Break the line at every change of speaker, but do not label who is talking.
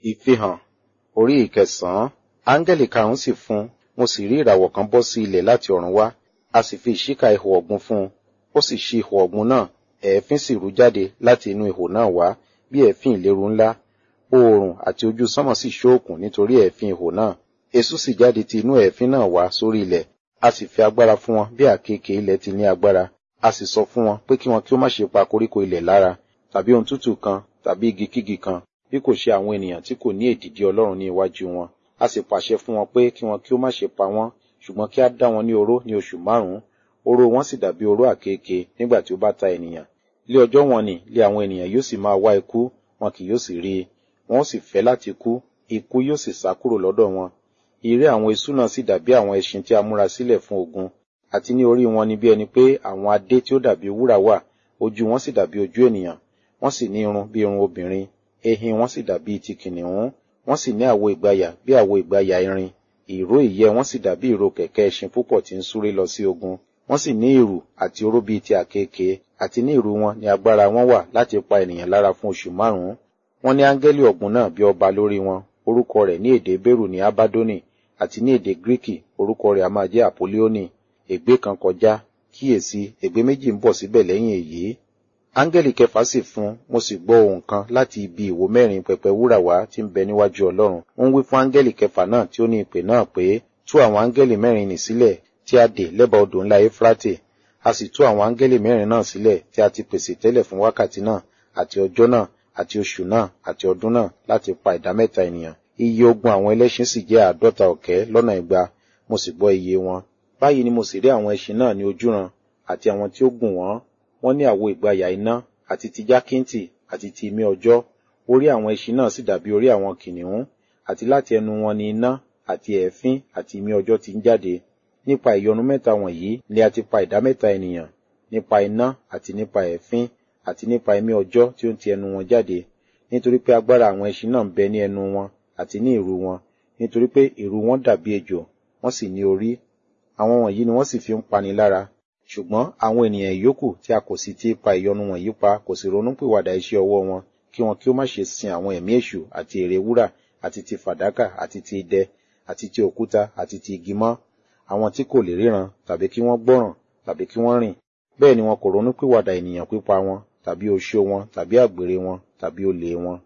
Ìfihàn orí ìkẹsàn-án. Áńgẹ́lì karùn-ún sì fún, mo sì rí ìràwọ̀ kan bọ́ sí ilẹ̀ láti ọ̀run wá, a sì fi ìṣíka ihò ọ̀gbun fún un. Ó sì ṣí ihò ọ̀gbun náà, èéfín sì rú jáde láti inú ihò náà wá, bí èéfín ìléru ńlá. Oòrùn àti ojú sánmọ̀ sì ṣóòkùn nítorí èéfín ihò náà. Eṣú sì jáde ti inú èéfín náà wá sórí ilẹ̀. A sì fi agbára fún wọn bí àkekèé ilẹ̀ ti ní agbára. A sì sọ fún wọn pé kí wọn kí ó má ṣe pa koríko ilẹ̀ lára, tàbí ohun tútù kan, tàbí igi kígi kan, bí kò ṣe àwọn ènìyàn tí kò ní èdìdí Ọlọ́run ní iwájú wọn. A sì pàṣẹ fún wọn pé kí wọn kí ó má ṣe pa wọ́n, ṣùgbọ́n kí á dá wọn ní oró ní oṣù márùn-ún. Oró wọn sì dàbí oró àkekèé nígbà tí ó bá ta ènìyàn. Lé ọjọ́ wọn nì lé àwọn ènìyàn yóò sì máa wá ikú, wọn kì yóò sì rí i. Wọn ó sì fẹ́ láti kú, ikú yóò sì sá kúrò lọ́dọ̀ wọn. Ìré àwọn eṣú náà sì dàbí àwọn ẹṣin tí a múra sílẹ̀ fún ogun, àti ní orí wọn ni bí ẹni pé àwọn adé tí ó dàbí wúrà wà, ojú wọn sì dàbí ojú ènìyàn, wọ́n sì ní irun bí irun obìnrin, ehin wọn sì dàbí ti kìnìún, wọ́n sì ní àwo ìgbàyà bí àwo ìgbàyà irin, ìró ìyẹ́ wọn sì dàbí ìró kẹ̀kẹ́ ẹṣin púpọ̀ tí ń súré lọ sí ogun. Wọ́n sì ní ìrù àti oró bíi ti àkekèé, àti ní ìrù wọn ni agbára wọn wà láti pa ènìyàn lára fún oṣù márùn-ún. Wọ́n ní áńgẹ́lì ọ̀gbun náà bí ọba lórí wọn, orúkọ rẹ̀ ní èdè Bérù ní Abádónì, àti ní èdè Gíríkì orúkọ rẹ̀ a máa jẹ́ Àpòlíónì. Ègbé kan kọjá, kíyèsí, ègbé méjì ń bọ̀ síbẹ̀ lẹ́yìn èyí. Áńgẹ́lì kẹfà sì fún, mo sì gbọ́ ohùn kan láti ibi ìwo mẹ́rin pẹpẹ wúrà wá tí ń bẹ níwájú Ọlọ́run. Ó ń wí fún áńgẹ́lì kẹfà náà tí ó ní ìpè náà pé, tú àwọn áńgẹ́lì mẹ́rin nì sílẹ̀ tí a dè lẹ́bàá odò ńlá Éfrátè. A sì tú àwọn áńgẹ́lì mẹ́rin náà sílẹ̀ tí a ti pèsè tẹ́lẹ̀ fún wákàtí náà, àti ọjọ́ náà, àti oṣù náà, àti ọdún náà, láti pa ìdámẹ́ta ènìyàn. Iye ogun àwọn ẹlẹ́ṣin sì jẹ́ àádọ́ta ọ̀kẹ́ lọ́nà igba, mo sì gbọ́ iye wọn. Báyìí ni mo sì rí àwọn ẹṣin náà ní ojúran, àti àwọn tí ó gùn wọ́n. Wọ́n ní àwo ìgbàyà iná, àti ti jákíntì, àti ti imí ọjọ́. Orí àwọn ẹṣin náà sì dàbí orí àwọn kìnìún, àti láti ẹnu wọn ni iná, àti èéfín, àti imí ọjọ́ ti ń jáde. Nípa ìyọnu mẹ́ta wọ̀nyí ni a ti pa ìdámẹ́ta ènìyàn, nípa iná, àti nípa èéfín, àti nípa imí ọjọ́ tí ó ń ti ẹnu wọn jáde. Nítorí pé agbára àwọn ẹṣin náà ń bẹ ní ẹnu wọn, àti ní ìrù wọn, nítorí pé ìrù wọn dàbí ejò, wọ́n sì ní orí. Àwọn wọ̀nyí ni wọ́n sì fi ń pani lára. Ṣùgbọ́n àwọn ènìyàn ìyókù tí a kò sì ti pa ìyọnu wọ̀nyí pa kò sì ronúpìwàdà iṣẹ́ ọwọ́ wọn, kí wọn kí ó má ṣe sin àwọn ẹ̀mí èṣù àti ère wúrà, àti ti fàdákà, àti ti idẹ, àti ti òkúta, àti ti igi mọ́. Àwọn tí kò lè ríran, tàbí kí wọ́n gbọ́ràn, tàbí kí wọ́n rìn. Bẹ́ẹ̀ ni wọn kò ronúpìwàdà ènìyàn pípa wọn, tàbí oṣó wọn, tàbí àgbèrè wọn, tàbí olè wọn.